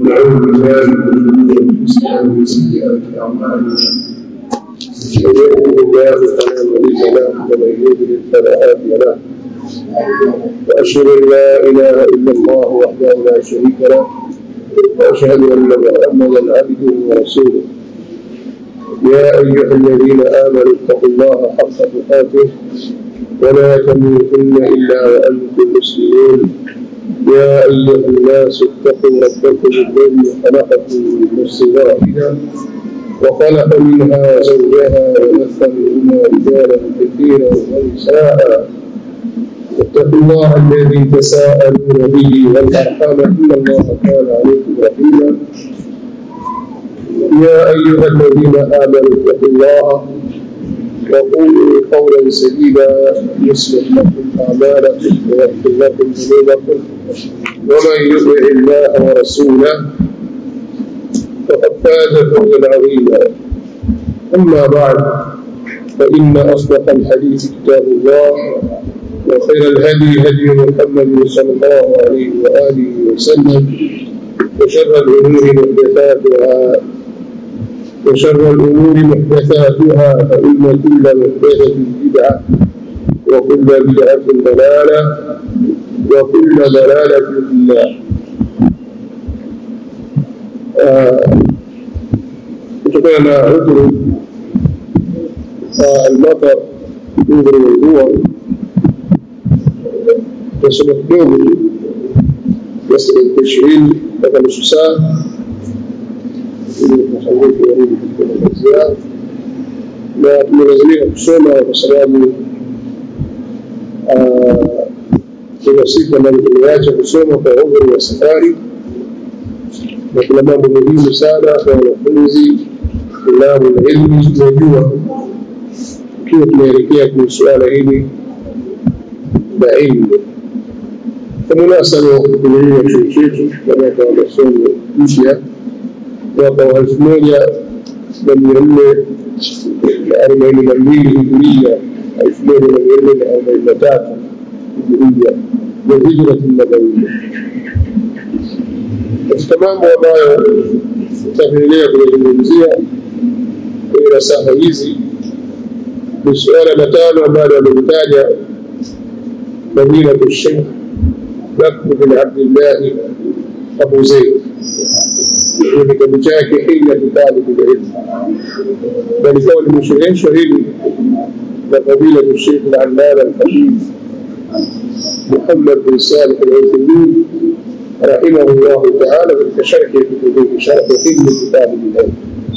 ونعوذ بالله من شرور انفسنا ومن سيئات اعمالنا من يهده الله فلا مضل له ومن يضلل فلا هادي له واشهد ان لا اله الا الله وحده لا شريك له واشهد ان محمدا عبده ورسوله يا ايها الذين امنوا اتقوا الله حق تقاته ولا تموتن الا وانتم مسلمون يا ايها الناس اتقوا ربكم الذي خلقكم من نفس واحده وخلق منها زوجها وبث منهما رجالا كثيرا ونساء واتقوا الله الذي تساءلون به والارحام ان الله كان عليكم رحيما يا ايها الذين امنوا اتقوا الله وقولوا قولا سديدا يصلح لكم اعمالكم ويغفر لكم ذنوبكم ومن يطع الله ورسوله فقد فاز فوزا عظيما اما بعد فان اصدق الحديث كتاب الله وخير الهدي هدي محمد صلى الله عليه واله وسلم وشر الامور محدثاتها وشر الأمور محدثاتها فإن كل محدثة بدعة وكل بدعة ضلالة وكل ضلالة في النار kutokana na udhuru almatar udhuru wa mvua tasoma kidogo tu kiasi dakika ishirini mpaka nusu saa ili mashauri warudi katika makazi yao na tumelazimika kusoma kwa sababu kuna siku ambazo tumeacha kusoma kwa udhuru wa safari na kuna mambo muhimu sana kwa wanafunzi tulabu na ilmu tunajua ikiwa tunaelekea kwenye suala hili la ilmu kwa munasaba wa kutumia chuo chetu kwa mwaka wa masomo mpya mwaka wa elfu moja na mia nne na arobaini na mbili hijiria elfu moja na mia nne na arobaini na tatu hijiria ya hijrati nabawia katika mambo ambayo tutaendelea kuyazungumzia kwenye nasaha hizi ni suala la tano ambalo amelitaja fadilatu sheikh bakr bin abdillahi abu zeid kwenye kitabu chake hilyatu talibu lilmu na likawa limeshereheshwa hili na fadilatu sheikh al-allama al-habib محمد بن صالح العثيمين رحمه الله تعالى في شرح كتبه شرح حلم كتاب العلم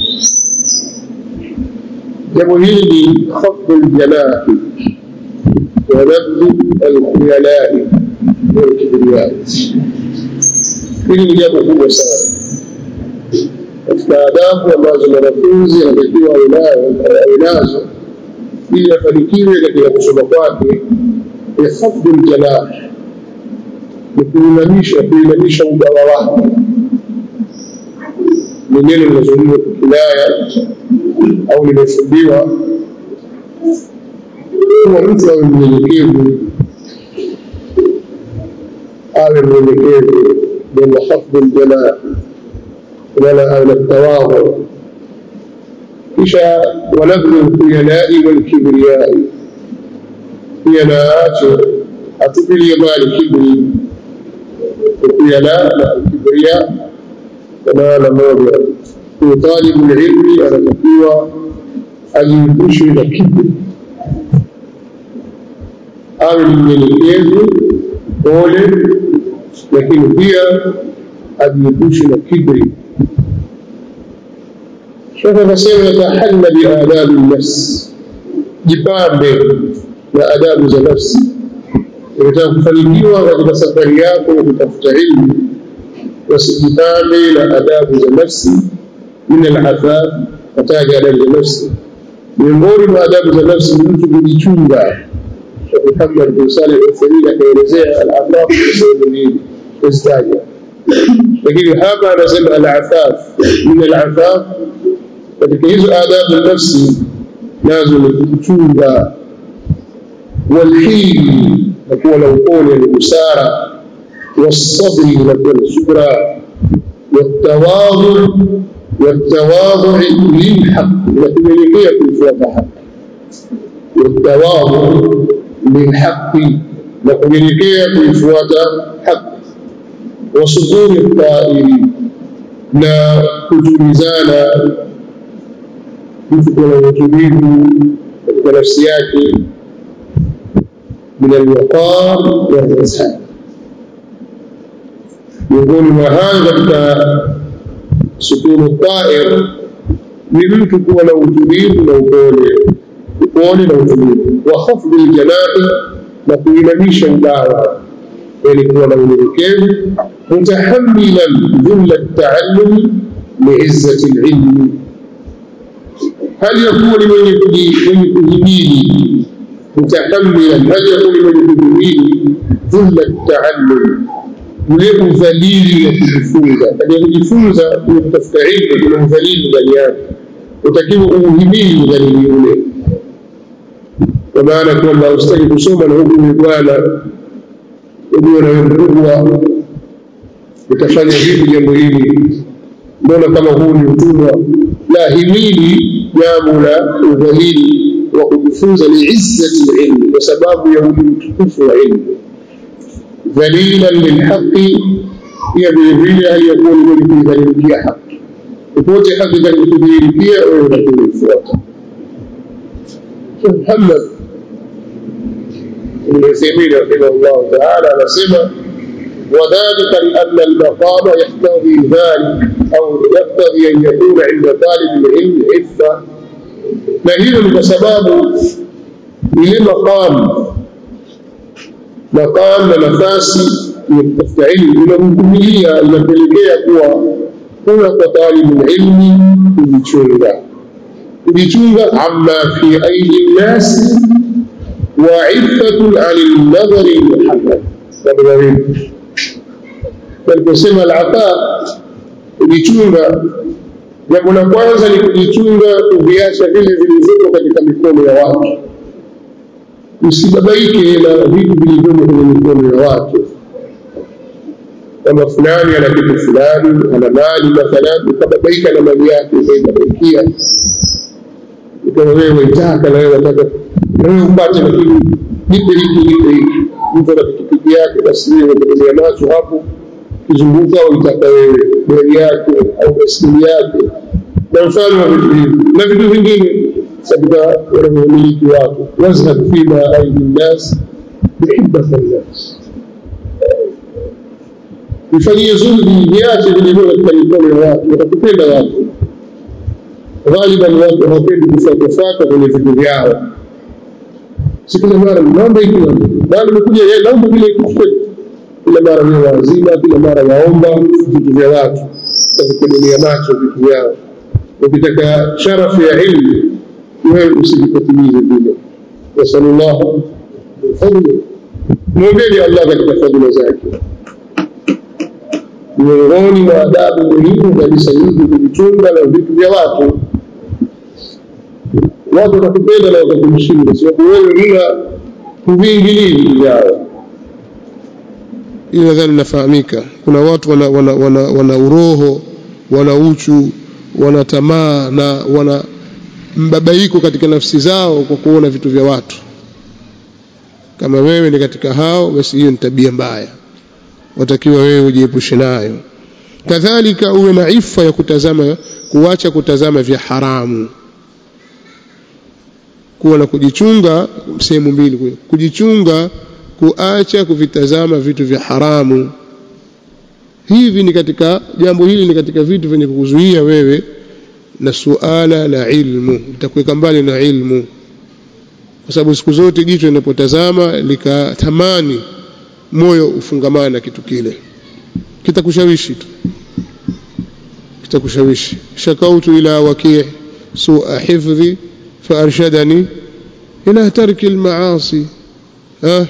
jambo hili ni khafdu ljanahi wa nabdhu alkhuyalai walkibriyai hili ni jambo kubwa sana katika adabu ambazo mwanafunzi anatakiwa awe nazo ili afanikiwe katika kusoma kwake ni khafdu ljanah ni kuinamisha kuinamisha ubawa wake ni neno linazungumza kwa kinaya au limefundiwa kuwa mtu awe mnyenyekevu awe mnyenyekevu ndio khafdu ljanah wala awe na tawadhu kisha wanabdhu lkhuyalai walkibriyai pia na aache atupilie mbali kibri ukuyala na kibria kwa maana moja huyo talibu lilmi anatakiwa ajiepushe na kibri awe ni mnyenyekevu pole lakini pia ajiepushe na kibri shekh anasema yatahanna biadabi nafsi jipambe na adabu za nafsi ukitaka kufanikiwa katika safari yako ya kutafuta ilmu wasijipambe na adabu za nafsi min alafaf kataja adabu za nafsi miongoni mwa adabu za nafsi ni mtu kujichunga Sheikh Muhammad bin Saleh al-Uthaymeen akaelezea al-afaf sehemu mbili kuzitaja lakini hapa anasema al-afaf min al-afaf katika hizo adabu nafsi nazo ni kujichunga walhili na kuwa na upole ni busara wasabri na kuwa na subra والتواضع والتواضع للحق وكذلك kuifuata haki والتواضع للحق وكذلك kuifuata haki وصدور الطائرين na kutulizana mtu kuwa na utulivu katika nafsi yake min alwaqar walihsan miongoni mwa hayo katika sukunu tair ni mtu kuwa na utulivu na upole upole na utulivu wa khafdhi ljanahi na kuinamisha ubawa yani kuwa na unyenyekevu mutahamilan dhulla ltaallumi liizzati lilmi hali ya kuwa ni mwenye kuhimili mutahamilan hali ya kuwa ni mwenye kuhimili dhulla ltaallumi ule udhalili wa kujifunza katika kujifunza kule kutafuta ilmu kuna udhalili ndani yake utakiwa uuhimili udhalili ule kwa maana kwamba ustaki kusoma na huku ni bwana ujue na wewe mkubwa utafanya vipi jambo hili mbona kama huu ni utumwa la himili jambo la udhalili wa kujifunza liizzati lilmi kwa sababu ya utukufu wa ilmu ذليلا للحق pia vilevile aliyokuwa ni mwenye kuidhalilikia haki popote haki itakapodhihirikia wewe utakuifuata Muhammad ibn Uthaymeen rahimahullah ta'ala anasema وذلك لأن المقام يقتضي ذلك أو يقتضي أن يكون عند طالب العلم عفة na hiyo ni kwa sababu ile maqam maqam na nafasi ya kutafuta ilmu inamvumilia inapelekea kuwa kuna kwa talibu ilmi kujichunga kujichunga amma fi aidi nnasi wa iffatun ani lnadhari lmuhammad mambo mawili aliposema alafa kujichunga jambo la kwanza ni kujichunga kuviacha vile vilivyopo katika mikono ya watu usibabaike na vitu vilivyomo kwenye mikono ya watu kwamba fulani ana kitu fulani ana mali mathalan ukababaika na mali yake ukaibabaikia ikawa wewe waitaka na wewe wataka na wewe upate lakini nipe hiki nipe hiki mtu ana pikipiki yake basi wewe unategemea macho hapo kizunguka waitaka wewe gari yake au baskeli yake na mfano wa vitu hivi na vitu vingine katika wanavyomiliki watu wazhad fima aidi nnas bihibata nnas vifanyie zuhdi viache vilivyo katika mikono ya watu watakupenda watu ghaliban watu hawapendi kufuatafuata kwenye vitu vyao sikila mara naomba ikiwa bali nimekuja naomba vile kitu kila mara ni wazima kila mara waomba vitu vya watu wavikodolea macho vitu vyao ukitaka sharafu ya ilmu wewe usijipatilize vile nasalullah fadli mwombeni allah katika fadhila zake miongoni mwa adabu muhimu kabisa hizi kujichunga na vitu vya watu watu watakupenda na watakumshinda sababu wewe huna kuviingilii vitu vyao hili nadhani nafahamika kuna watu wana, wana, wana, wana uroho wana uchu wana tamaa na wana mbabaiko katika nafsi zao kwa kuona vitu vya watu kama wewe ni katika hao basi hiyo ni tabia mbaya watakiwa wewe ujiepushe nayo kadhalika uwe na ifa ya kutazama kuacha kutazama vya haramu kuwa na kujichunga sehemu mbili kujichunga kuacha kuvitazama vitu vya haramu hivi ni katika jambo hili ni katika vitu vyenye kukuzuia wewe na suala la ilmu litakuweka mbali na ilmu kwa sababu siku zote jicho linapotazama likatamani moyo ufungamana na kitu kile kitakushawishi tu kitakushawishi shakautu ila waki' sua hifdhi فأرشدني إلى ترك المعاصي ها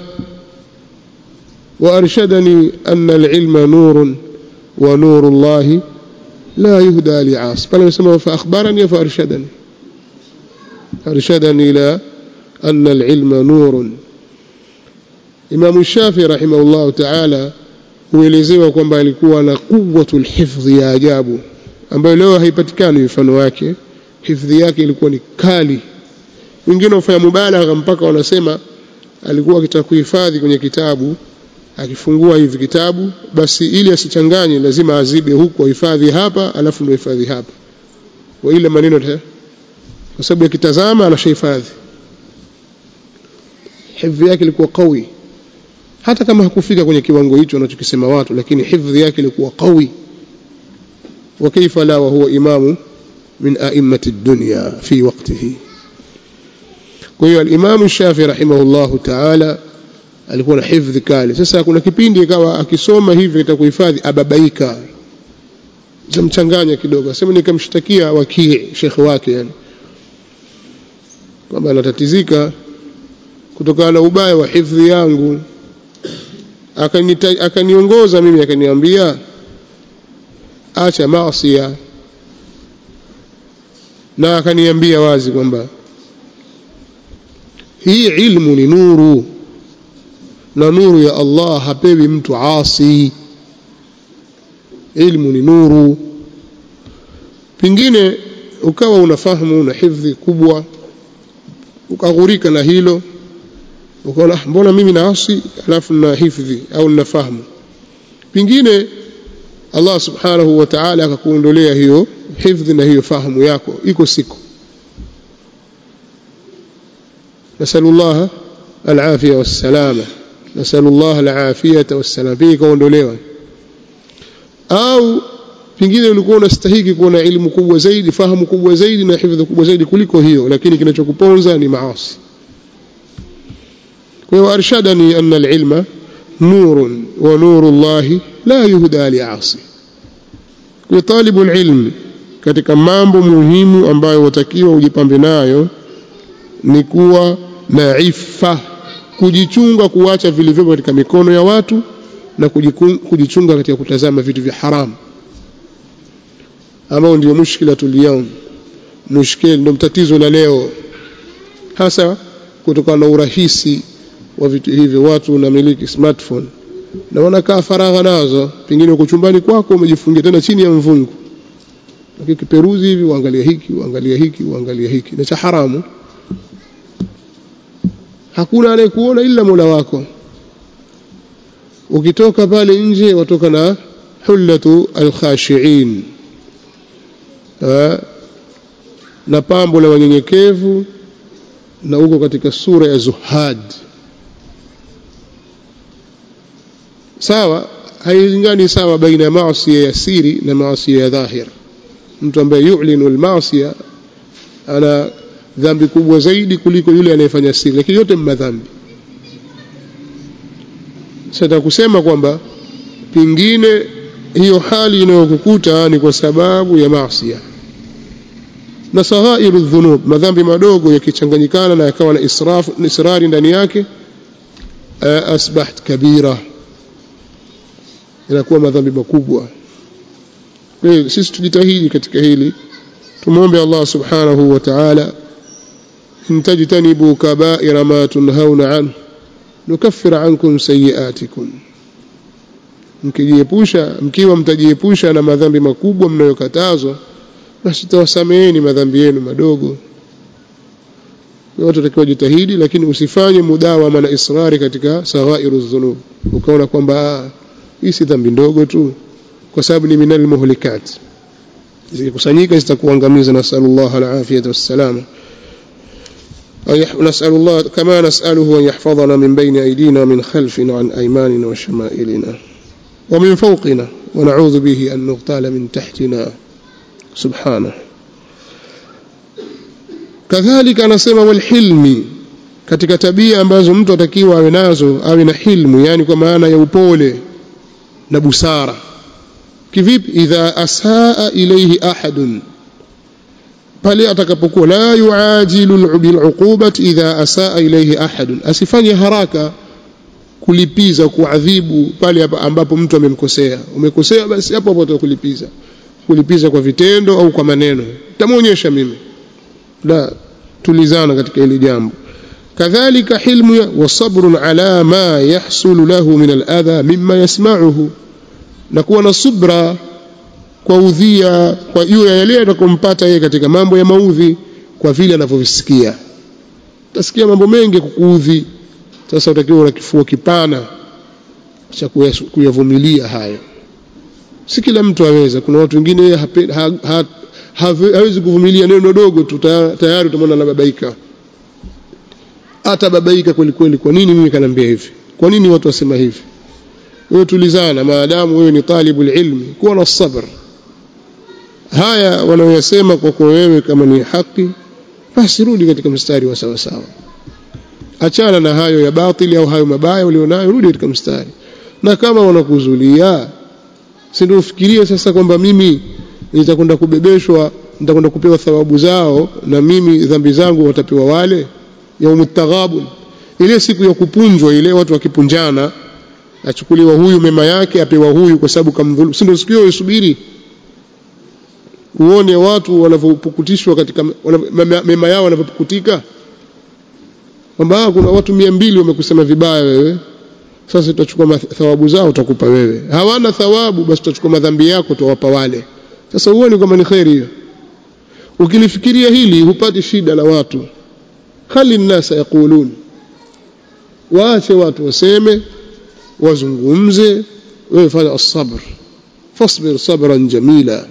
وأرشدني أن العلم نور ونور الله لا يهدى لعاص قال يسمى فأخبرني فأرشدني أرشدني إلى أن العلم نور إمام الشافعي رحمه الله تعالى huelezewa kwamba alikuwa na quwwatul hifdhi ya ajabu ambayo leo haipatikani mfano wake hifdhi yake ilikuwa ni kali wengine hufanya mubalagha mpaka wanasema alikuwa akitaka kuhifadhi kwenye kitabu akifungua hivi kitabu basi ili asichanganye lazima azibe huku ahifadhi hapa alafu ndio hifadhi hapa kwa ile maneno kwa sababu akitazama anashahifadhi hifdhi yake ilikuwa qawi hata kama hakufika kwenye kiwango hicho wanachokisema watu lakini hifdhi yake ilikuwa qawi wa kaifa la wa huwa imamu min a'immati dunya fi waqtihi kwa hiyo al-Imam Shafi rahimahullahu ta'ala alikuwa na hifdhi kali sasa kuna kipindi ikawa akisoma hivi itakuhifadhi ababaika zamchanganya kidogo asema nikamshtakia wakii shekhe wake yani kwamba anatatizika kutokana na ubaya wa hifdhi yangu akaniongoza mimi akaniambia acha maasiya na akaniambia wazi kwamba hii ilmu ni nuru na nuru ya Allah hapewi mtu asi ilmu ni nuru pingine ukawa unafahamu una hifdhi kubwa ukaghurika na hilo ukaona mbona mimi naasi alafu na hifdhi au ninafahamu pingine Allah subhanahu wa ta'ala akakuondolea hiyo hifdhi na hiyo fahamu yako iko siku نسأل الله العافية والسلامة نسأل الله العافية والسلامة pia ikaondolewa au pengine ulikuwa unastahiki kuwa na elimu kubwa zaidi fahamu kubwa zaidi na hifadhi kubwa zaidi kuliko hiyo lakini kinachokuponza ni maasi kwa hiyo arshadani anna alilma nurun wa nuru llahi la yuhda liasi kwa talibu alilm katika mambo muhimu ambayo watakiwa ujipambe nayo ni kuwa na ifa kujichunga kuacha vilivyopo katika mikono ya watu na kujichunga katika kutazama vitu vya haramu ambao ndio mushkila tuliyao mushkil ndio tatizo la leo hasa kutokana na urahisi wa vitu hivyo watu unamiliki smartphone na wanakaa faragha nazo pengine uko chumbani kwako umejifungia tena chini ya mvungu ukiperuzi hivi uangalia hiki uangalia hiki uangalia hiki na cha haramu hakuna anayekuona ila Mola wako ukitoka pale nje watoka na hullatu alkhashiin na pambo la wanyenyekevu na uko katika sura ya zuhad sawa hailingani sawa baina ya maasi ya siri na maasi ya dhahir mtu ambaye yu'linu al-maasi ana dhambi kubwa zaidi kuliko yule anayefanya siri lakini yote madhambi sasa kusema kwamba pingine hiyo hali inayokukuta ni kwa sababu ya maasi na saghairu dhunub madhambi madogo yakichanganyikana na yakawa na israfu israri ndani yake asbahat kabira inakuwa madhambi makubwa sisi tujitahidi katika hili tumwombe Allah subhanahu wa ta'ala in tajtanibu kaba'ira ma tunhauna anhu nukaffir ankum sayiatikum mkijiepusha mkiwa mtajiepusha na madhambi makubwa mnayokatazwa basi tutawasameheni madhambi yenu madogo watu watakiwa jitahidi lakini usifanye mudawama na israri katika saghairu dhunub ukaona kwamba hii si dhambi ndogo tu kwa sababu ni minal muhlikat zikikusanyika zitakuangamiza nasallallahu alafiyata wassalama نسأل الله كما نسأله أن يحفظنا من بين أيدينا ومن خلفنا وعن أيماننا وشمائلنا ومن فوقنا ونعوذ به أن نغتال من تحتنا سبحانه كذلك anasema walhilmi katika tabia ambazo mtu atakiwa awe nazo awe na hilmu yani kwa maana ya upole na busara kivipi idha asaa ilayhi ahadun pale atakapokuwa la yuajilu biluqubati idha asaa ilayhi ahadun asifanye haraka kulipiza kuadhibu pale ambapo mtu amemkosea umekosea basi hapo hapo utakulipiza kulipiza kwa vitendo au kwa maneno tamuonyesha mimi la tulizana katika hili jambo kadhalika hilmu wa sabrun ala ma yahsulu lahu min aladha mimma yasma'uhu na kuwa na subra kwa udhia kwa juu ya yale yatakayompata yeye katika mambo ya maudhi kwa vile anavyovisikia utasikia mambo mengi kukuudhi sasa utakiwa una kifua kipana cha kuyavumilia hayo si kila mtu aweza kuna watu wengine ha, ha, ha, hawezi kuvumilia neno dogo tu tayari utamwona anababaika atababaika kweli kweli kwa nini mimi kaniambia hivi kwa nini watu wasema hivi wewe tulizana maadamu wewe ni talibul ilmi kuwa na sabr haya wanaoyasema kwako wewe kama ni haki basi rudi katika mstari wa sawa sawa achana na hayo ya batili au hayo mabaya ulionayo rudi katika mstari na kama wanakuzulia si ndio ufikirie sasa kwamba mimi nitakwenda kubebeshwa nitakwenda kupewa thawabu zao na mimi dhambi zangu watapewa wale yaumut taghabun ile siku ya kupunjwa ile watu wakipunjana achukuliwa huyu mema yake apewa huyu kwa sababu kamdhulumu si ndio siku hiyo usubiri uone watu wanavyopukutishwa katika mema yao wanavyopukutika kwamba kuna watu mia mbili wamekusema vibaya wewe sasa tutachukua thawabu zao utakupa wewe hawana thawabu basi tutachukua madhambi yako tuwapa wale sasa uone kama ni kheri hiyo ukilifikiria hili hupati shida la watu khali nnasa yaqulun waache watu waseme wazungumze wewe fanya as-sabr fasbir sabran jamila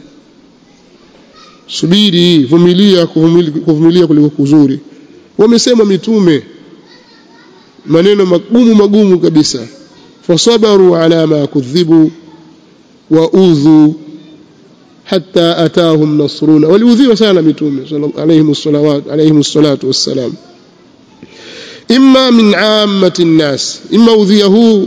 subiri vumilia kuvumilia kuliko kuzuri wamesema mitume maneno magumu magumu kabisa fasabaru ala ma kudhibu wa udhu hatta atahum nasruna waliudhiwa sana mitume alayhim salawat alayhim salatu wassalam imma min ammati nnas imma udhia huu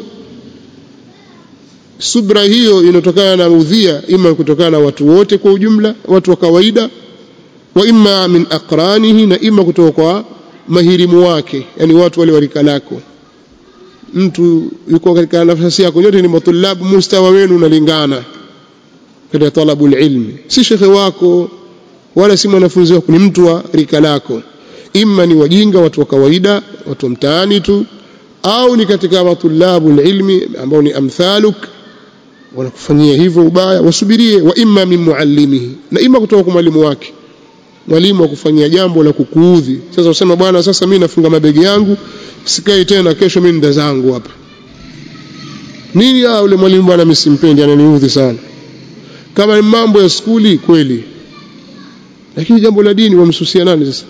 subra hiyo inatokana na udhia ima kutokana na watu wote kwa ujumla watu wa kawaida wa imma min aqranihi na ima kutoka kwa mahirimu wake yani watu wale warika lako mtu yuko katika nafasi yako nyote ni matulabu mustawa wenu unalingana katika talabul ilmi si shekhe wako wala si mwanafunzi wako ni mtu wa rika lako imma ni wajinga watu wa kawaida watu wa mtaani tu au ni katika matulabu ilmi ambao ni amthaluk wanakufanyia hivyo ubaya wasubirie wa imma min muallimihi na imma kutoka kwa mwalimu wake mwalimu akufanyia jambo la kukuudhi sasa usema bwana sasa mimi nafunga mabegi yangu sikai tena kesho mimi nda zangu hapa nini ah yule mwalimu bwana mimi simpendi ananiudhi sana kama ni mambo ya skuli kweli lakini jambo la dini wamsusia nani sasa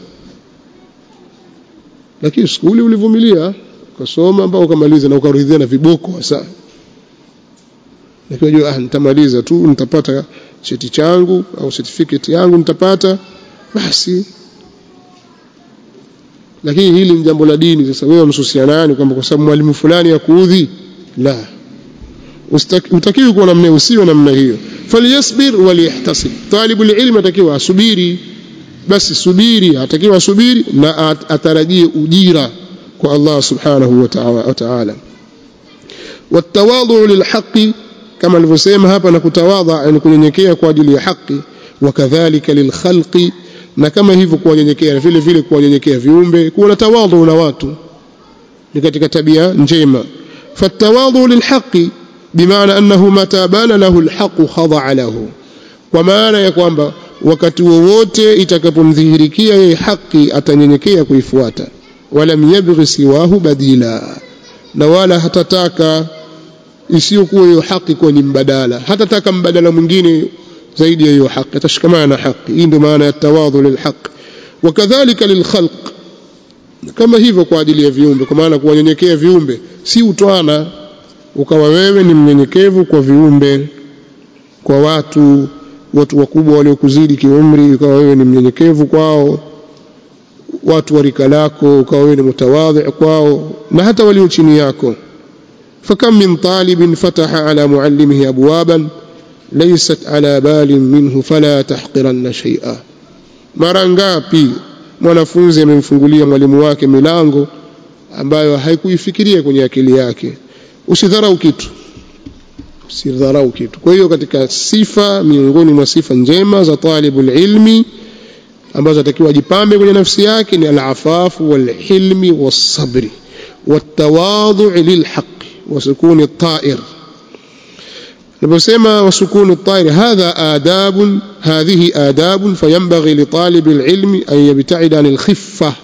lakini skuli ulivumilia ukasoma mpaka ukamaliza na ukaridhia na viboko hasa lakini ah nitamaliza tu nitapata cheti changu au certificate yangu nitapata basi lakini hili ni jambo la dini sasa wewe msusia nani kwamba kwa sababu mwalimu fulani ya kuudhi la utakiwi kuwa namna usiwe namna hiyo falyasbir waliyahtasib talibul ilmi atakiwa asubiri basi subiri atakiwa asubiri na atarajie ujira kwa Allah subhanahu wa ta'ala والتواضع للحق كما alivyosema hapa na kutawadha ni kunyenyekea kwa ajili ya haki wakadhalika lilkhalqi na kama hivyo kuwanyenyekea vile vile kuwanyenyekea viumbe kuwa na tawadhu na watu ni katika tabia njema fatawadhu lilhaqi bimaana annahu mata bana lahu alhaqu khada'a lahu kwa maana ya kwamba wakati wowote itakapomdhihirikia yeye haki atanyenyekea kuifuata walam yabghi siwahu badila na wala hatataka isiyokuwa hiyo haki kuwa ni mbadala hatataka mbadala mwingine zaidi ya hiyo haki atashikamana na haki hii ndio maana ya tawadhu lilhaq wakadhalika lilkhalq kama hivyo kwa ajili ya viumbe kwa maana kuwanyenyekea viumbe si utwana ukawa wewe ni mnyenyekevu kwa viumbe kwa watu watu wakubwa waliokuzidi kiumri ukawa wewe ni mnyenyekevu kwao watu wa rika lako ukawa wewe ni mutawadhi kwao na hata walio chini yako فكم من طالب فتح على معلمه أبوابا ليست على بال منه فلا تحقرن شيئا mara ngapi mwanafunzi amemfungulia mwalimu wake milango ambayo haikuifikiria kwenye akili yake usidharau kitu usidharau kitu kwa hiyo katika sifa miongoni mwa sifa njema za talibul ilmi ambazo atakiwa ajipambe kwenye nafsi yake ni al-afafu wal-hilmi was-sabri wat-tawadhu' lil-haqq wa sukuni at-ta'ir naposema wa sukuni at-ta'ir hadha adab hadhihi adab fayanbaghi li talib al-ilmi an yabta'id an al-khiffa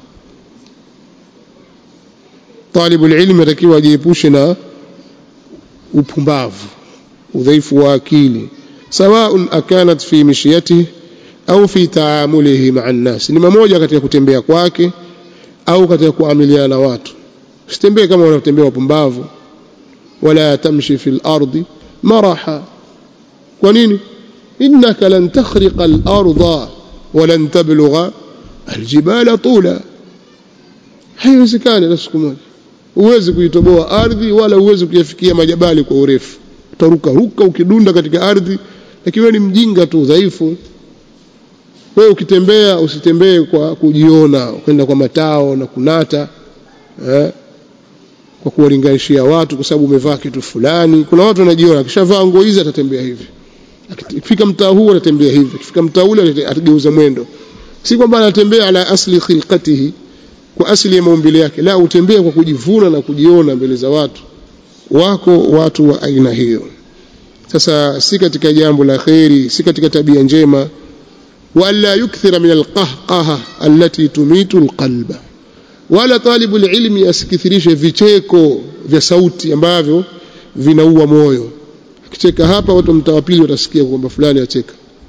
talib al-ilmi atakiwa ajiepushe na upumbavu udhaifu wa akili sawaun akanat fi mishyatihi au fi taamulihi maa nnas ni mamoja katika kutembea kwake au katika kuamiliana na watu usitembee kama unatembea wapumbavu wala tamshi fi lardi maraha kwa nini innaka lan takhriqa al-ardha walan tablugha aljibala tula haiwezekani hata siku moja huwezi kuitoboa ardhi wala huwezi kuyafikia majabali kwa urefu utaruka ruka ukidunda katika ardhi lakini wewe ni mjinga tu dhaifu wewe ukitembea usitembee kwa kujiona kwenda kwa matao na kunata eh, kwa kuwalinganishia watu kwa sababu umevaa kitu fulani kuna watu wanajiona akishavaa nguo hizi atatembea hivi akifika mtaa huu atatembea hivi akifika mtaa ule atageuza mwendo si kwamba anatembea ala asli khilqatihi kwa asili ya maumbile yake la utembea kwa kujivuna na kujiona mbele za watu wako watu wa aina hiyo sasa si katika jambo la kheri si katika tabia njema wala yukthira min alqahqaha allati tumitu alqalba wala talibu alilmi asikithirishe vicheko vya sauti ambavyo vinaua moyo akicheka hapa watu mtaa pili watasikia kwamba fulani acheka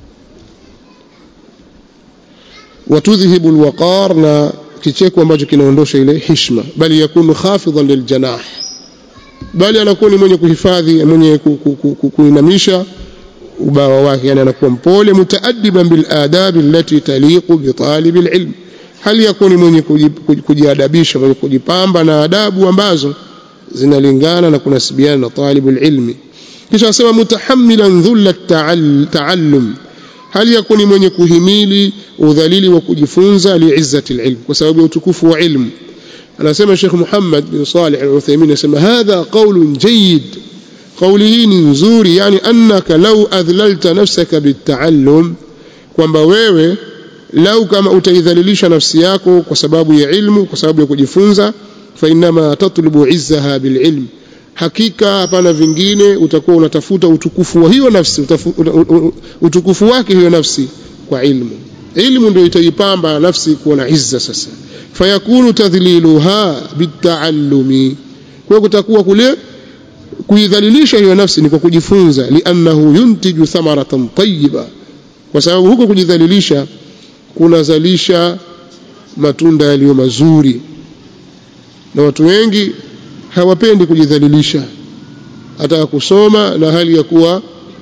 watudhhibu alwaqar na kicheko ambacho kinaondosha ile hishma bali yakunu khafidhan liljanah bali anakuwa ni mwenye kuhifadhi mwenye kuinamisha ubawa wake yani anakuwa mpole mutaaddiban bil adabi allati taliqu bi talib al ilm hali yakuni mwenye kujiadabisha mwenye kujipamba na adabu ambazo zinalingana na kunasibiana na talib al ilmi kisha asema mutahammilan dhulla taallum hali yakuni mwenye kuhimili udhalili wa kujifunza liizzati al ilm kwa sababu ya utukufu wa ilmu anasema Sheikh Muhammad bin Salih al-Uthaymeen anasema hadha qawlun jayyid kauli hii ni nzuri yani annaka law adhlalta nafsaka bitaallum kwamba wewe lau kama utaidhalilisha nafsi yako kwa sababu ya ilmu kwa sababu ya kujifunza fa inma tatlubu izzaha bililm hakika hapana vingine utakuwa unatafuta utukufu wa hiyo nafsi utafu, utukufu wake hiyo nafsi kwa ilmu ilmu ndio itaipamba nafsi kuwa na izza sasa fayakunu tadhliluha bitaallumi kwa kutakuwa kule kuidhalilisha hiyo nafsi ni kwa kujifunza liannahu yuntiju thamaratan tayyiba kwa sababu huko kujidhalilisha kunazalisha matunda yaliyo mazuri na watu wengi hawapendi kujidhalilisha hata kusoma na hali ya kuwa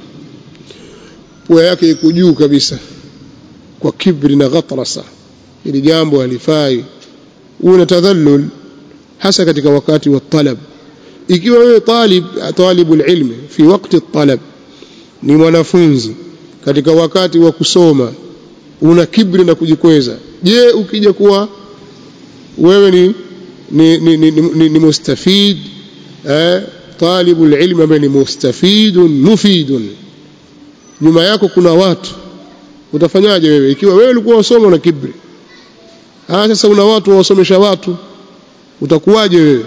pua yake iko juu kabisa kwa kibri na ghatrasa ili jambo halifai una tadhallul hasa katika wakati wa talab ikiwa wewe talib talibul ilmi fi wakati talab ni mwanafunzi katika wakati wa kusoma una kibri na kujikweza je ukija kuwa wewe ni ni, ni, ni, ni, ni mustafid eh, talibul ilmi ambaye ni mustafidun mufidun nyuma yako kuna watu utafanyaje wewe ikiwa wewe ulikuwa wasoma na kibri ah sasa una watu wasomesha watu utakuwaje wewe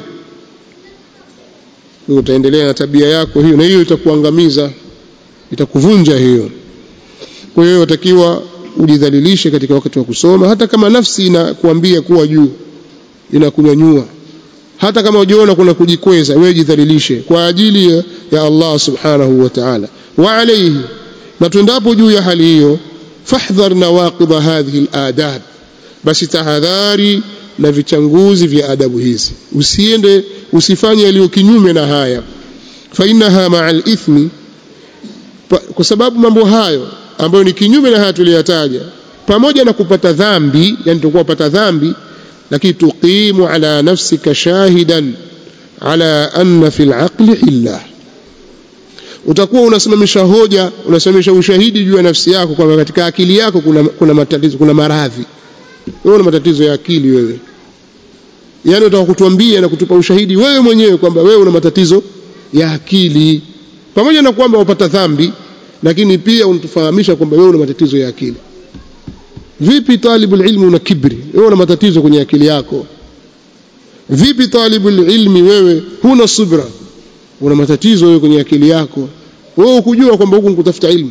utaendelea na tabia yako hiyo na hiyo itakuangamiza itakuvunja hiyo kwa hiyo watakiwa ujidhalilishe katika wakati wa kusoma hata kama nafsi inakuambia kuwa juu inakunyanyua hata kama ujiona kuna kujikweza wewe jidhalilishe kwa ajili ya, ya Allah subhanahu wa ta'ala wa alayhi na tuendapo juu ya hali hiyo fahdhar nawaqidh hadhihi aladab basi tahadhari na vichanguzi vya adabu hizi usiende usifanye yaliyo kinyume na haya fa innaha ma'a al-ithmi kwa sababu mambo hayo ambayo ni kinyume na haya tuliyataja pamoja na kupata dhambi yani tutakuwa kupata dhambi lakini tuqimu ala nafsika shahidan ala anna fil aqli illa utakuwa unasimamisha hoja unasimamisha ushahidi juu ya nafsi yako kwamba katika akili yako kuna, kuna matatizo kuna maradhi wewe una matatizo ya akili wewe yani utaka kutuambia na kutupa ushahidi wewe mwenyewe kwamba wewe una matatizo ya akili pamoja na kwamba wapata dhambi lakini pia unatufahamisha kwamba wewe una matatizo ya akili vipi talibul ilmi una kibri wewe una matatizo kwenye akili yako vipi talibul ilmi wewe huna subra una matatizo wewe kwenye akili yako wewe ukujua kwamba huku kutafuta ilmu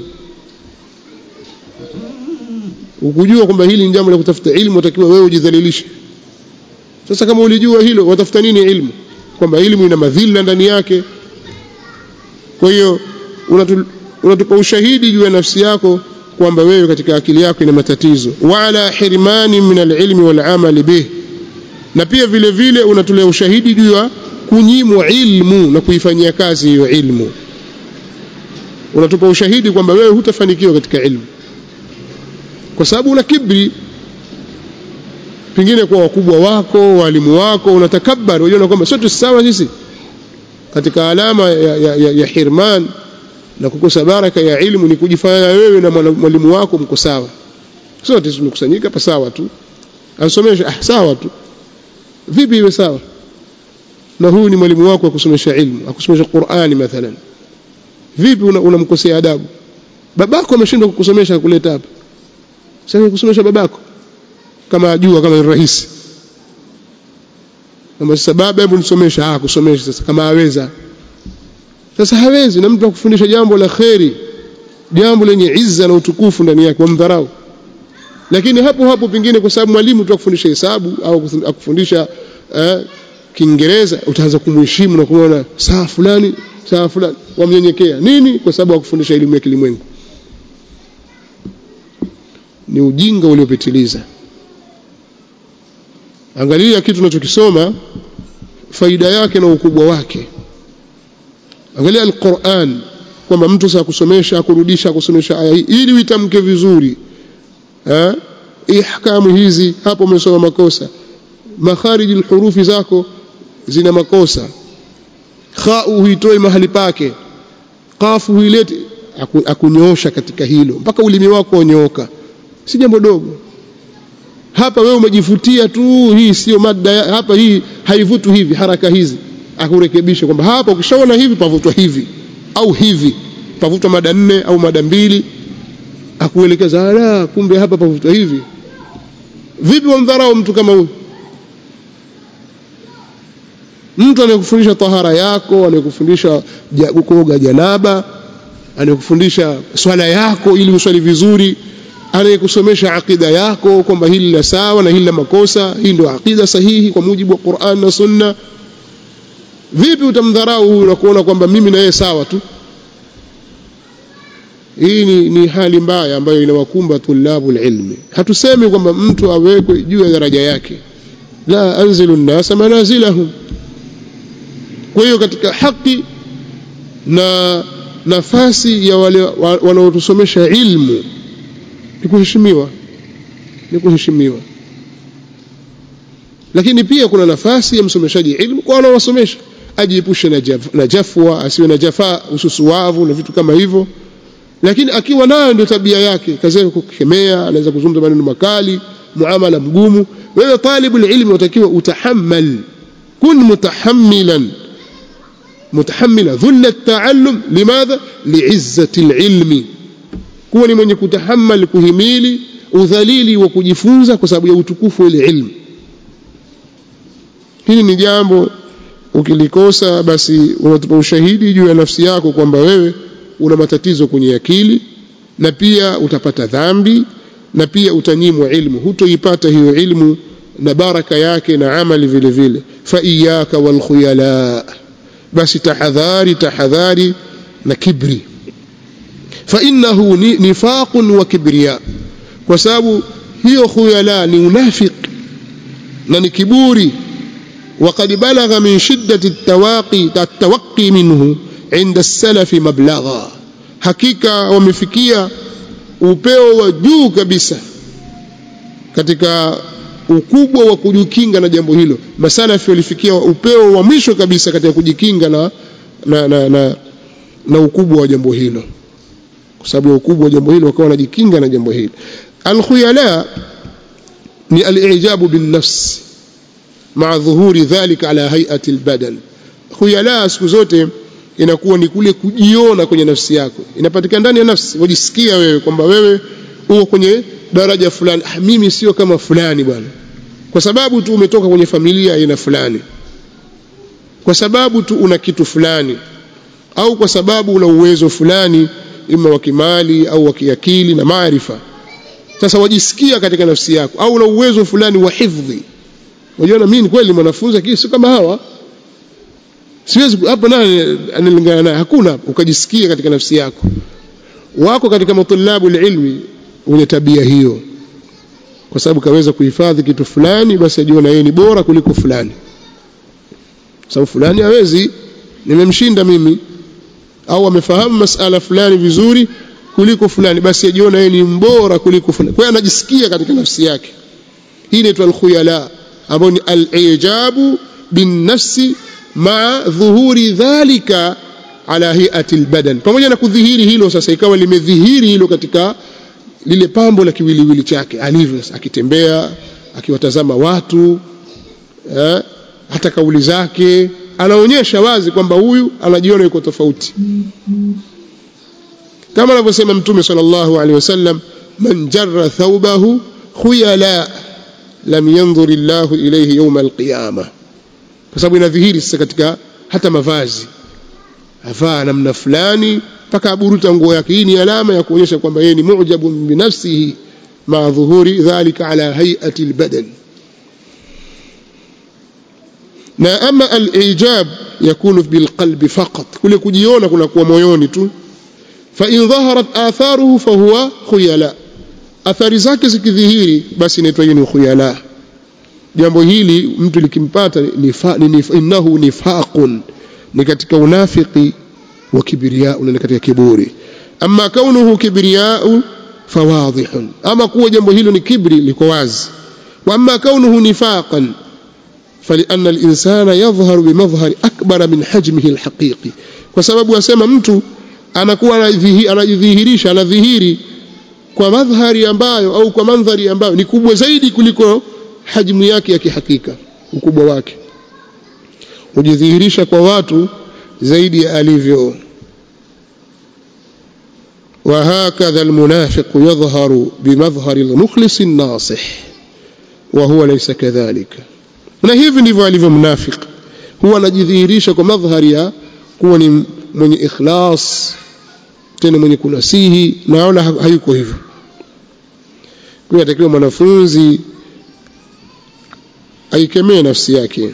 ukujua kwamba hili ni jambo la kutafuta ilmu utakiwa wewe ujidhalilishe sasa kama ulijua hilo watafuta nini ilmu kwamba ilmu ina madhila ndani yake kwa hiyo unatupa ushahidi juu ya nafsi yako kwamba wewe katika akili yako ina matatizo wala hirmani min alilmi walamali bih na pia vile vile unatolea ushahidi juu ya kunyimwa ilmu na kuifanyia kazi hiyo ilmu unatupa ushahidi kwamba wewe hutafanikiwa katika ilmu kwa sababu una kibri pengine kwa wakubwa wako walimu wako unatakabbar unajiona kwamba sote sawa sisi katika alama ya, ya, ya, ya hirman na kukosa baraka ya ilmu ni kujifanya wewe na mwalimu wako mko sawa sote tumekusanyika hapa sawa tu asomesha ah, sawa tu vipi iwe sawa na huyu ni mwalimu wako akusomesha ilmu akusomesha Qur'ani mathalan vipi unamkosea una adabu babako ameshindwa kukusomesha kuleta hapa sasa kusomesha babako kama ajua kama ni rahisi kama sasa baba hebu nisomesha ah kusomesha sasa kama aweza sasa hawezi na mtu akufundisha jambo la kheri jambo lenye izza na utukufu ndani yake wamdharau lakini hapo hapo pengine kwa sababu mwalimu tu akufundisha hesabu au akufundisha eh, Kiingereza utaanza kumheshimu na kuona saa fulani saa fulani wamnyenyekea nini kwa sababu akufundisha elimu ya kilimwengu ni ujinga uliopitiliza angalia kitu tunachokisoma faida yake na ukubwa wake angalia alquran kwamba mtu saa kusomesha kurudisha kusomesha aya hii ili uitamke vizuri eh ihkamu hizi hapo umesoma makosa makhariji alhurufi zako zina makosa khau huitoi mahali pake qafu huilete akunyoosha katika hilo mpaka ulimi wako unyooka si jambo dogo hapa wewe umejifutia tu hii sio mada hapa hii haivutu hivi haraka hizi akurekebisha kwamba hapa ukishaona hivi pavutwa hivi au hivi pavutwa mada nne au mada mbili akuelekeza ala kumbe hapa pavutwa hivi vipi wamdharau mtu kama huyu mtu anayekufundisha tahara yako anayekufundisha kuoga janaba anayekufundisha swala yako ili uswali vizuri anayekusomesha akida yako kwamba hili la sawa na hili la makosa hii ndio akida sahihi kwa mujibu wa Qur'an na Sunna vipi utamdharau huyu na kuona kwamba mimi na yeye sawa tu hii ni, ni hali mbaya ambayo inawakumba tulabu ilmi hatusemi kwamba mtu awekwe juu ya daraja yake la anzilu nnasa manazilahum kwa hiyo katika haki na nafasi ya wale wanaotusomesha ilmu ni kuheshimiwa ni kuheshimiwa lakini pia kuna nafasi ya msomeshaji ilmu kwa wanaowasomesha ajiepushe na, jaf, na jafwa asiwe na jafaa ususuwavu na vitu kama hivyo lakini akiwa nayo ndio tabia yake kazi yake kukemea anaweza kuzungumza maneno makali muamala mgumu wewe talibul ilmi unatakiwa utahammal kun mutahammilan mutahammila dhulla at-ta'allum limadha li'izzati al-ilmi kuwa ni mwenye kutahammal kuhimili udhalili wa kujifunza kwa sababu ya utukufu wa ile ilmu hili ni jambo ukilikosa basi unatupa ushahidi juu ya nafsi yako kwamba wewe una matatizo kwenye akili na pia utapata dhambi na pia utanyimwa ilmu hutoipata hiyo ilmu na baraka yake na amali vile vile fa iyaka wal khuyala basi tahadhari tahadhari na kibri fa innahu nifaqun wa kibriya kwa sababu hiyo khuyala ni unafiq na ni kiburi وقد بلغ من شدة التواقي التوقي منه عند السلف مبلغا حقيقة ومفكية upeo wa juu kabisa katika ukubwa wa kujikinga na jambo hilo masalafi walifikia upeo wa mwisho kabisa katika kujikinga na na, na, na, na ukubwa wa jambo hilo kwa sababu ya ukubwa wa jambo hilo wakawa wanajikinga na jambo hilo alkhuyala ni alijabu bin nafsi مع ظهور ذلك على هيئة البدن khuyala siku zote inakuwa ni kule kujiona kwenye nafsi yako inapatikana ndani ya nafsi wajisikia wewe kwamba wewe uko kwenye daraja fulani ah, mimi sio kama fulani bwana kwa sababu tu umetoka kwenye familia aina fulani kwa sababu tu una kitu fulani au kwa sababu una uwezo fulani ima wa kimali au wa kiakili na maarifa sasa wajisikia katika nafsi yako au una uwezo fulani wa hifdhi unajiona mimi kweli mwanafunzi lakini sio kama hawa siwezi hapo nani analingana naye hakuna ukajisikia katika nafsi yako wako katika matulabu ilmi wenye tabia hiyo kwa sababu kaweza kuhifadhi kitu fulani basi ajiona yeye ni bora kuliko fulani sababu fulani hawezi nimemshinda mimi au amefahamu masala fulani vizuri kuliko fulani basi ajiona yeye ni mbora kuliko fulani kwa hiyo anajisikia katika nafsi yake hii inaitwa alkhuyala ambayo ni alijabu binnafsi maa dhuhuri dhalika ala hiati albadan pamoja na kudhihiri hilo sasa ikawa limedhihiri hilo katika lile pambo la kiwiliwili chake alivyo akitembea akiwatazama watu eh, hata kauli zake anaonyesha wazi kwamba huyu anajiona yuko tofauti kama anavyosema mtume sallallahu alaihi wasallam man jarra thawbahu khuyala lam yanzur Allah ilayhi yawm alqiyama kwa sababu inadhihiri sasa katika hata mavazi avaa namna fulani mpaka aburuta nguo yake hii ni alama ya kuonyesha kwamba yeye ni mu'jabun binafsihi ma dhuhuri dhalika ala hay'ati albadan na ama al-ijab yakunu bilqalbi faqat kule kujiona kunakuwa moyoni tu fa in dhaharat atharuhu fa huwa khuyala athari zake zikidhihiri basi inaitwa hiyo ni khuyala jambo hili mtu likimpata nifa, nif, innahu nifaqun ni katika unafiki wa kibriya ni katika kiburi amma kaunuhu kibriyau fawadhihun ama kuwa jambo hilo ni kibri liko wazi wa amma kaunuhu nifaqan فلأن الإنسان يظهر بمظهر أكبر من حجمه الحقيقي kwa sababu asema mtu anakuwa anajidhihirisha anadhihiri kwa madhari ambayo au kwa mandhari ambayo ni kubwa zaidi kuliko hajmu yake ya kihakika ukubwa wake hujidhihirisha kwa watu zaidi ya alivyo وهكذا المنافق يظهر بمظهر المخلص الناصح وهو ليس كذلك na hivi ndivyo alivyo mnafik huwa anajidhihirisha kwa madhari ya kuwa ni mwenye ikhlas tena mwenye kunasihi naona hayuko hivyo kwa atakiwa mwanafunzi aikemee nafsi yake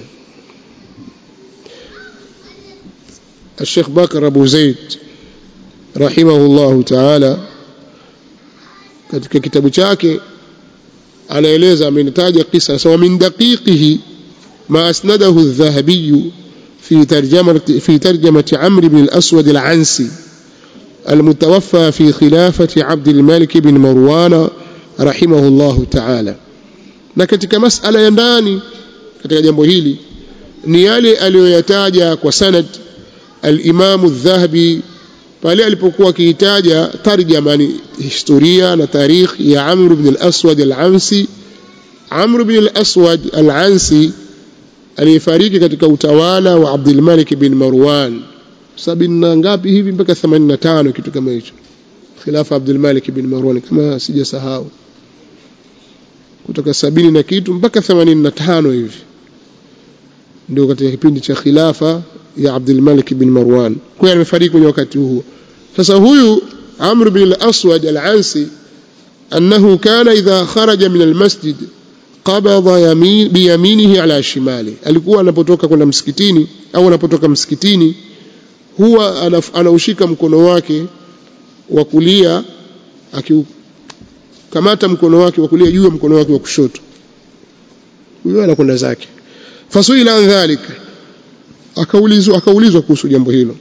الشيخ بكر أبو زيد رحمه الله تعالى katika kitabu chake anaeleza amenitaja kisa sawa min daqiqihi ما أسنده الذهبي في ترجمة في ترجمة عمرو بن الأسود العنسي المتوفى في خلافة عبد الملك بن مروان رحمه الله تعالى na katika masala ya ndani katika jambo hili ni yale aliyoyataja kwa sanad al-Imam al-Dhahabi pale alipokuwa akiitaja tarjama ni historia na tarikh ya Amr ibn al-Aswad al-Ansi Amr ibn al-Aswad al-Ansi aliyefariki katika utawala wa Abdul Malik bin Marwan sabini na ngapi hivi mpaka 85 kitu kama hicho khilafa Abdul Malik bin Marwan kama sijasahau kutoka sabini na kitu mpaka 85 hivi ndio katika kipindi cha khilafa ya Abdul Malik bin Marwan kwa hiyo amefariki kwenye wakati huo sasa huyu Amr bin al-Aswad al-Ansi annahu kana idha kharaja min al-masjid qabadha yamin biyaminihi ala shimali alikuwa anapotoka kwenda msikitini au anapotoka msikitini huwa anaushika mkono wake wa kulia akikamata mkono wake wa kulia juu ya mkono wake wa kushoto huyo anakwenda zake fasuila an dhalika akaulizwa akaulizwa kuhusu jambo hilo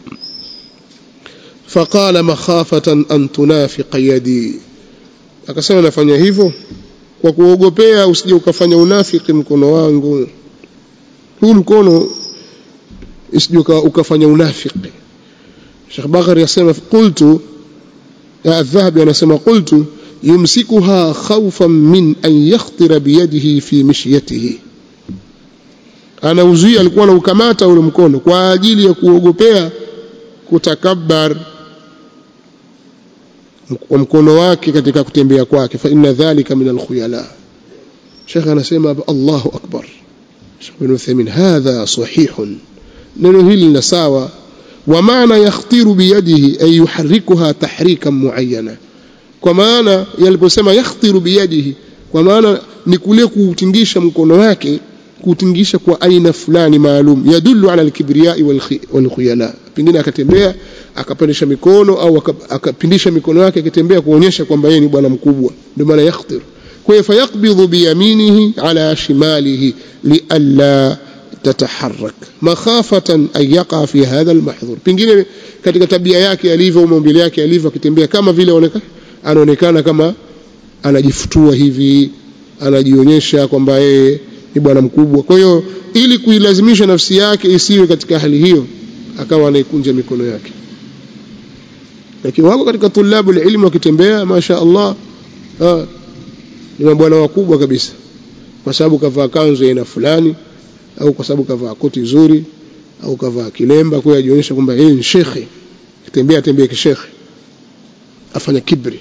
faqala makhafatan an tunafiqa yadi akasema nafanya hivyo kwa kuogopea usije ukafanya unafiki mkono wangu huu mkono usije ukafanya unafiki Sheikh Bakari yasema qultu ya adhahabi anasema qultu yumsikuha khawfan min an yakhtira biyadihi fi mishyatihi anauzuia alikuwa anaukamata ule mkono kwa ajili ya kuogopea kutakabbar wa mkono wake katika kutembea kwake fa inna dhalika min alkhuyala Sheikh anasema hapa Allahu akbar Sheikh bin Uthaymeen hadha sahihun neno hili ni sawa wa maana yakhtiru biyadihi ay yuharrikuha tahrikan muayyana kwa maana yaliposema yakhtiru biyadihi kwa maana ni kule kuutingisha mkono wake kuutingisha kwa aina fulani maalum yadullu ala alkibriyai wal khuyala pengine akatembea akapandisha mikono au akapindisha mikono yake akitembea kuonyesha kwamba yeye ni bwana mkubwa ndio maana yakhtir kwa hiyo fayaqbidhu biyaminihi ala shimalihi lialla tataharrak makhafatan an yaqa fi hadha almahdhur pengine katika tabia yake alivyo maumbile yake alivyo akitembea kama vile anaonekana kama anajifutua hivi anajionyesha kwamba yeye ni bwana mkubwa kwa hiyo ili kuilazimisha nafsi yake isiwe katika hali hiyo akawa anaikunja mikono yake lakini wako katika tulabu ilmu wakitembea masha Allah ha, ni mabwana wakubwa kabisa kwa sababu kavaa kanzu aina fulani au kwa sababu kavaa koti zuri au kavaa kilemba kwa ajionyesha kwamba yeye ni shekhe kitembea tembea kishekhe afanya kibri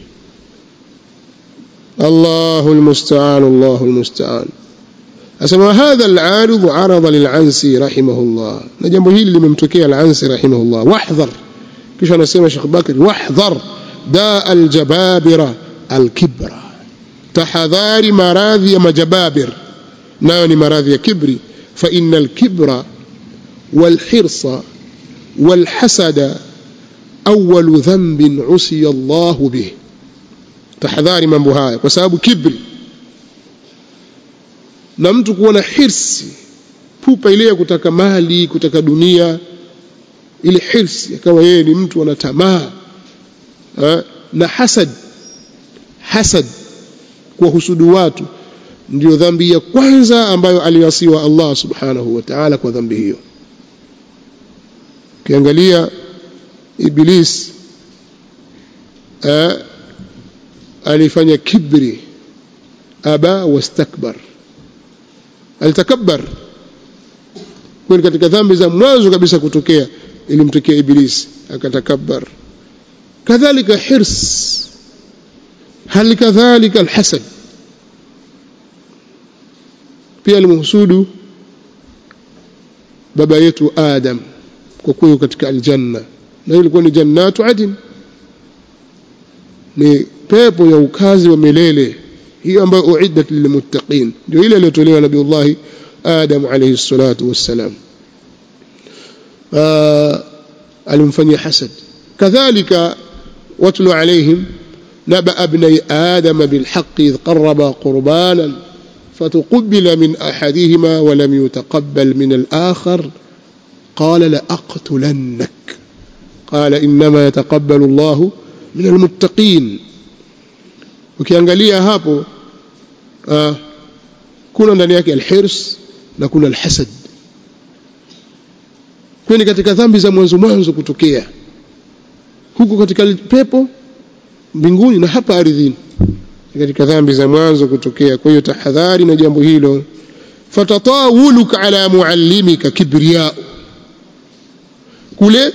الله المستعان الله المستعان أسمى هذا العارض عرض للعنسي رحمه الله نجم هي اللي ممتكيه العنسي رحمه الله واحذر كيف أنا سيما شيخ بكر واحذر داء الجبابرة الكبر تحذار مراضي مجبابر ناني مراضي كبري فإن الكبر والحرص والحسد أول ذنب عصي الله به tahadhari mambo haya kwa sababu kibri na mtu kuwa na hirsi pupa ile ya kutaka mali kutaka dunia ile hirsi akawa yeye ni mtu ana tamaa na hasad hasad kwa husudu watu ndio dhambi ya kwanza ambayo aliwasiwa Allah subhanahu wa ta'ala kwa dhambi hiyo ukiangalia iblis alifanya kibri aba wastakbar alitakabbar kwani katika dhambi za mwanzo kabisa kutokea ilimtokea iblis akatakabbar kadhalika hirs hali kadhalika alhasad pia alimhusudu baba yetu adam kwa kuwa katika aljanna na ilikuwa ni jannatu adin ni pepo ya ukazi wa milele hiyo ambayo uiddat lilmuttaqin ndio ile iliyotolewa nabiullah adam alayhi salatu wassalam alimfanyia hasad kadhalika watlu alayhim نبأ ابني آدم بالحق إذ قربا قربانا فتقبل من أحدهما ولم يتقبل من الآخر قال لأقتلنك قال إنما يتقبل الله من المتقين ukiangalia hapo uh, kuna ndani yake alhirs na kuna alhasad kwani katika dhambi za mwanzo mwanzo kutokea huku katika pepo mbinguni na hapa ardhini katika dhambi za mwanzo kutokea kwa hiyo tahadhari na jambo hilo fatatawuluka ala muallimika kibriya kule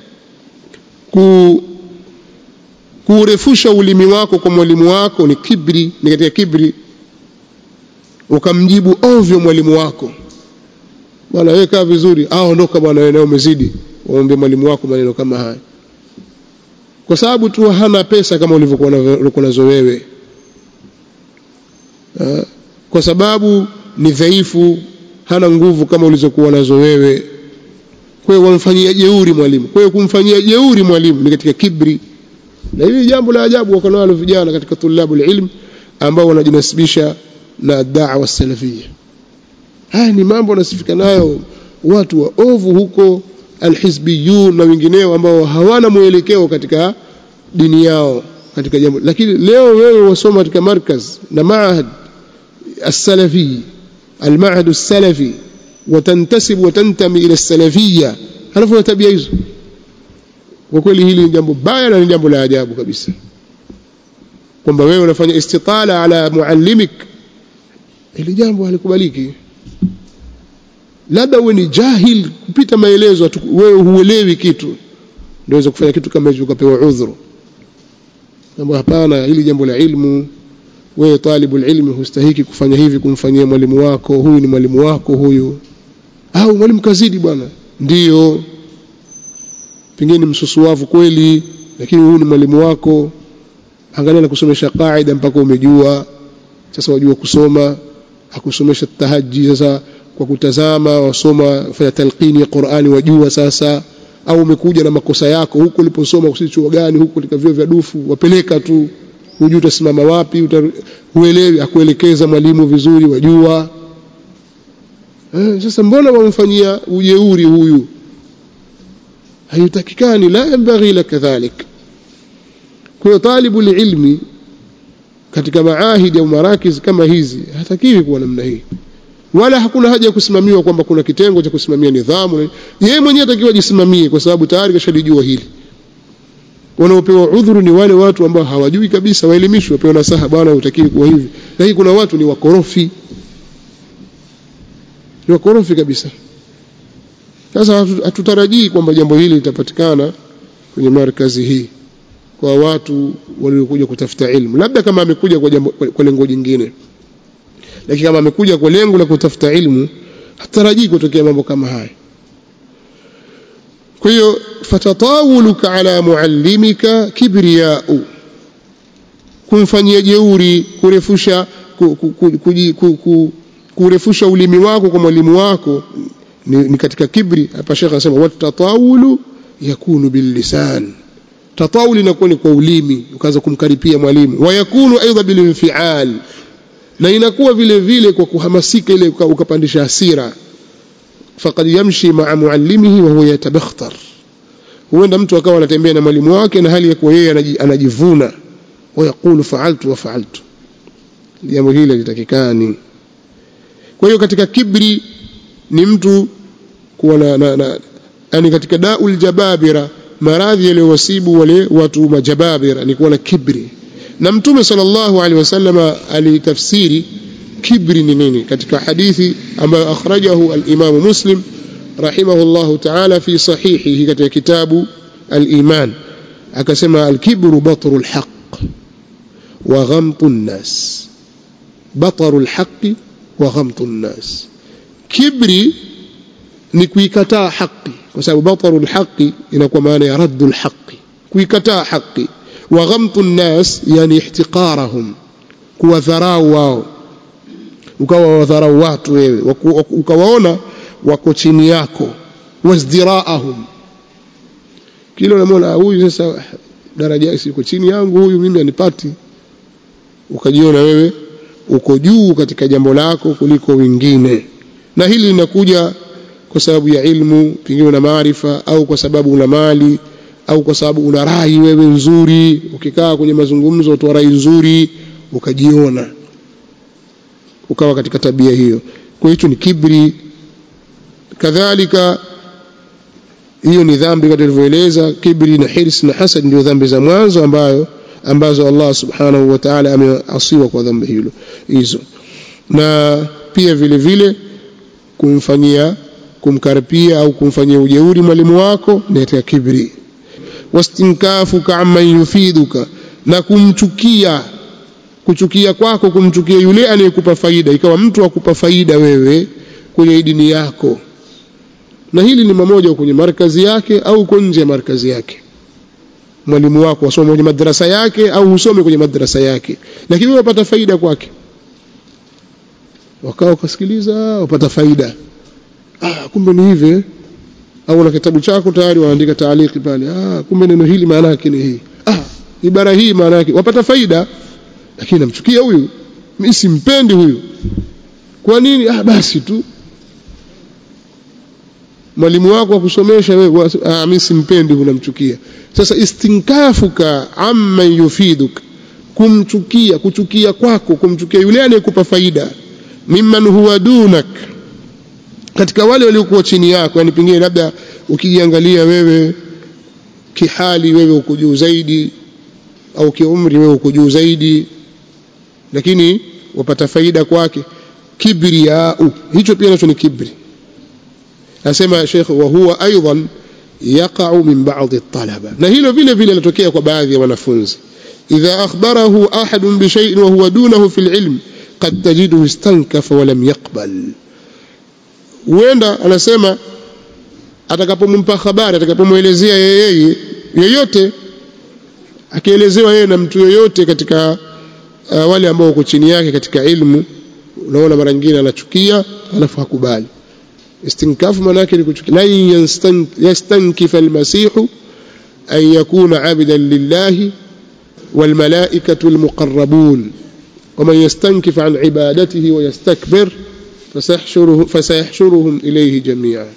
ku kuurefusha ulimi wako kwa mwalimu wako ni kibri ni katika kibri ukamjibu ovyo mwalimu wako bwana wewe kaa vizuri ah ondoka bwana wewe umezidi waombe mwalimu wako maneno kama haya kwa sababu tu hana pesa kama ulivyokuwa nazo wewe kwa sababu ni dhaifu hana nguvu kama ulizokuwa nazo wewe kwa hiyo wamfanyia jeuri mwalimu kwa hiyo kumfanyia jeuri mwalimu ni katika kibri na hili jambo la ajabu wako nalo vijana katika tulabu ilm ambao wanajinasibisha na da'wa salafia haya ni mambo wanasifika nayo watu wa ovu huko alhizbiyun na wengineo ambao hawana mwelekeo katika dini yao katika jambo lakini leo wewe wasoma katika markaz na maahad السلفي المعهد السلفي وتنتسب وتنتمي الى السلفيه halafu na tabia hizo kwa kweli hili ni jambo baya na ni jambo la ajabu kabisa kwamba wewe unafanya istitala ala muallimik hili jambo halikubaliki labda uwe ni jahil kupita maelezo wewe huelewi kitu ndio kufanya kitu kama hicho ukapewa udhuru kwamba hapana hili jambo la ilmu wewe talibul ilmi hustahiki kufanya hivi kumfanyia mwalimu wako huyu ni mwalimu wako huyu au mwalimu kazidi bwana ndiyo pengine msusuwavu kweli lakini huyu ni mwalimu wako angalia na kusomesha qaida mpaka umejua sasa wajua kusoma akusomesha tahaji sasa kwa kutazama wasoma fanya talqini ya Qur'ani wajua sasa au umekuja na makosa yako huko uliposoma kusichuo gani huko katika vyo vya dufu wapeleka tu hujui utasimama wapi huelewi akuelekeza mwalimu vizuri wajua eh, sasa mbona wamfanyia ujeuri huyu haitakikani la yambaghi la kadhalik kwa hiyo talibu ilmi katika maahidi au marakiz kama hizi hatakiwi kuwa namna hii wala hakuna haja ya kusimamiwa kwamba kuna kitengo cha kusimamia nidhamu yeye mwenyewe atakiwa ajisimamie kwa sababu tayari kashalijua hili wanaopewa udhuru ni wale watu ambao hawajui kabisa waelimishwe wapewe nasaha bwana utakiwi kuwa hivi lakini kuna watu ni wakorofi ni wakorofi kabisa sasa hatutarajii kwamba jambo hili litapatikana kwenye markazi hii kwa watu waliokuja kutafuta ilmu labda kama amekuja kwa, jambo, kwa lengo jingine lakini kama amekuja kwa lengo la kutafuta ilmu hatarajii kutokea mambo kama haya kwa hiyo fatatawuluka ala muallimika kibriyau kumfanyia jeuri kurefusha ku, ku, ku, ku, ku, ku, kurefusha ulimi wako kwa mwalimu wako ni, ni katika kibri hapa shekhe anasema watatawulu yakunu billisan tatawuli inakuwa ni kwa ulimi ukaanza kumkaripia mwalimu wayakunu aidha bilinfial na inakuwa vile vile kwa kuhamasika ile ukapandisha hasira faqad yamshi maa muallimihi wa huwa yatabakhtar huenda mtu akawa anatembea na mwalimu wake na hali ya kuwa yeye anajivuna wayaqulu faaltu wa faaltu jambo hili litakikani kwa hiyo katika kibri ni mtu kuwa na, na, na yani katika daul jababira maradhi yaliyowasibu wale watu majababira ni kuwa na kibri na mtume sallallahu alaihi wasallam alitafsiri kibri ni nini katika hadithi ambayo akhrajahu al-Imam Muslim rahimahullahu ta'ala fi sahihihi katika kitabu al-Iman akasema al-kibru batru al-haq wa ghamtu an-nas batru al-haq wa ghamtu an-nas kibri ni kuikataa haki kwa sababu batru al-haq inakuwa maana ya raddu al-haq kuikataa haki wa ghamtu an-nas yani ihtiqarahum kuwadharau wao ukawa wadharau watu wewe ukawaona wako chini yako wazdiraahum kile unamwona huyu sasa daraja iko chini yangu huyu mimi anipati ukajiona wewe uko juu katika jambo lako kuliko wengine na hili linakuja kwa sababu ya ilmu pengine una maarifa au kwa sababu una mali au kwa sababu una rai wewe nzuri ukikaa kwenye mazungumzo utoa rai nzuri ukajiona ukawa katika tabia hiyo kwa hicho ni kibri kadhalika hiyo ni dhambi kama tulivyoeleza kibri na hirs na hasad ndio dhambi za mwanzo ambayo ambazo Allah subhanahu wa ta'ala ameasiwa kwa dhambi hilo hizo na pia vile vile kumfanyia kumkaripia au kumfanyia ujeuri mwalimu wako ni katika kibri wastinkafuka amman yufiduka na kumchukia kuchukia kwako kumchukia yule anayekupa faida ikawa mtu akupa faida wewe kwenye dini yako na hili ni mamoja kwenye markazi yake au uko nje ya markazi yake mwalimu wako wasome kwenye madrasa yake au usome kwenye madrasa yake lakini wewe wapata faida kwake wakao ukasikiliza wapata faida ah kumbe ni hivi au na kitabu chako tayari waandika taaliki pale ah kumbe neno hili maana yake ni hii ah ibara hii maana yake wapata faida lakini namchukia huyu mimi simpendi huyu kwa nini ah basi tu mwalimu wako akusomesha wewe ah mimi simpendi unamchukia sasa istinkafuka amma yufiduk kumchukia kuchukia kwako kumchukia yule anayekupa faida mimman huwa dunak katika wale waliokuwa chini yako yani pengine labda ukijiangalia wewe kihali wewe uko juu zaidi au kiumri wewe uko juu zaidi lakini wapata faida kwake kibriyau hicho pia nacho ni kibri nasema Sheikh wa huwa aidan yaqa'u min ba'd at-talaba na hilo vile vile linatokea kwa baadhi ya wanafunzi إذا أخبره أحد بشيء وهو دونه في العلم قد تجده استنكف ولم يقبل huenda anasema atakapompa habari atakapomwelezea yeye yeyote akielezewa yeye na mtu yoyote katika uh, wale ambao wako chini yake katika ilmu unaona mara nyingine anachukia alafu hakubali istinkafu maana yake ni kuchukia la yastankifa almasihu an yakuna abidan lillahi والملائكة المقربون ومن يستنكف عن عبادته ويستكبر فسيحشره فسيحشرهم إليه جميعا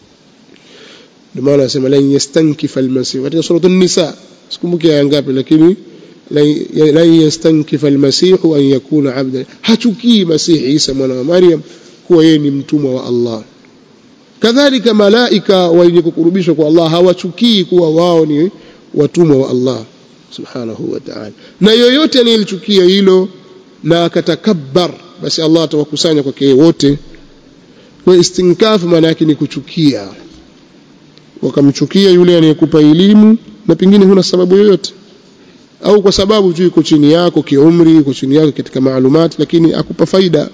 لما نسمى لن يستنكف المسيح katika سورة النساء sikumbuki aya ngapi lakini lan yastankifa almasihu an yakuna abdan hachukii masihi Isa mwana wa Maryam kuwa yeye ni mtumwa wa Allah kadhalika malaika wenye kukurubishwa kwa Allah hawachukii kuwa wao ni watumwa wa Allah subhanahu wa ta'ala na yoyote anayelichukia hilo na akatakabbar basi Allah atawakusanya kwake wote kwa istinkafu maana yake ni kuchukia wakamchukia yule anayekupa elimu na pengine huna sababu yoyote au kwa sababu tu yuko chini yako kiumri yuko chini yako katika maalumati lakini akupa faida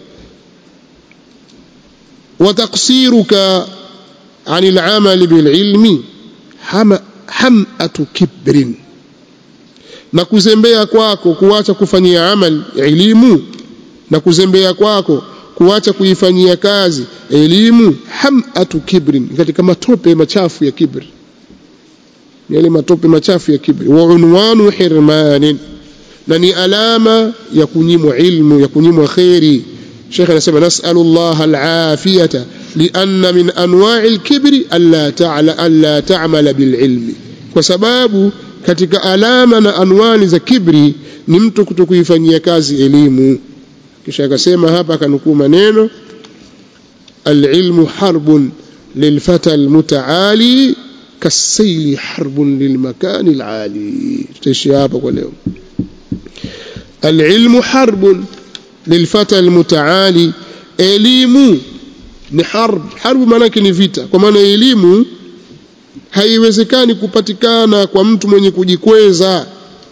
وتقصيرك عن العمل بالعلم hamatu kibrin na kuzembea kwako kuacha kufanyia amal elimu na kuzembea kwako kuacha kuifanyia kazi elimu hamatu kibrin katika matope machafu ya kibri yale matope machafu ya kibri wa unwanu hirmanin na ni alama ya kunyimwa ilmu ya kunyimwa khairi Sheikh anasema nas'alullah alafiyata lianna min anwa'i alkibri alla ta'ala alla ta'mala bililmi kwa sababu katika alama na anwani za kibri ni mtu kutokuifanyia kazi elimu kisha akasema hapa akanukuu maneno alilmu harbun lilfata almutaali kasaili harbun lilmakani alali tutaishi hapa kwa leo alilmu harbun lilfata almutaali elimu ni harb harbu maanake ni vita kwa maana elimu haiwezekani kupatikana kwa mtu mwenye kujikweza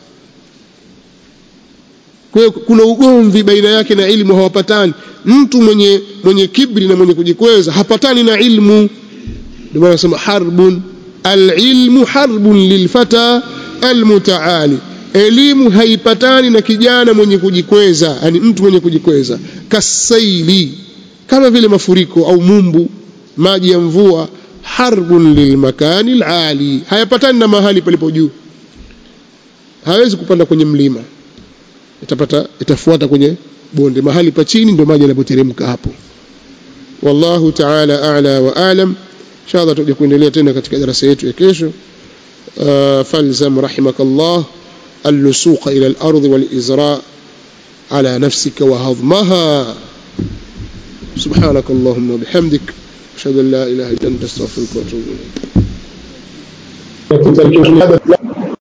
kwa kuna ugomvi baina yake na ilmu hawapatani mtu mwenye mwenye kibri na mwenye kujikweza hapatani na ilmu ndio maana nasema harbun alilmu harbun lilfata almutaali elimu haipatani na kijana mwenye kujikweza yani mtu mwenye kujikweza kasaili kama vile mafuriko au mumbu maji ya mvua harbun lilmakani alali hayapatani na mahali palipo juu hawezi kupanda kwenye mlima itapata itafuata kwenye bonde mahali pa chini ndio maji yanapoteremka hapo wallahu ta'ala a'la wa a'lam inshallah tutaje kuendelea tena katika darasa yetu ya kesho falzam rahimakallah اللسوق إلى الأرض والإزراء على نفسك وهضمها سبحانك اللهم وبحمدك أشهد أن لا إله إلا أنت أستغفرك وأتوب إليك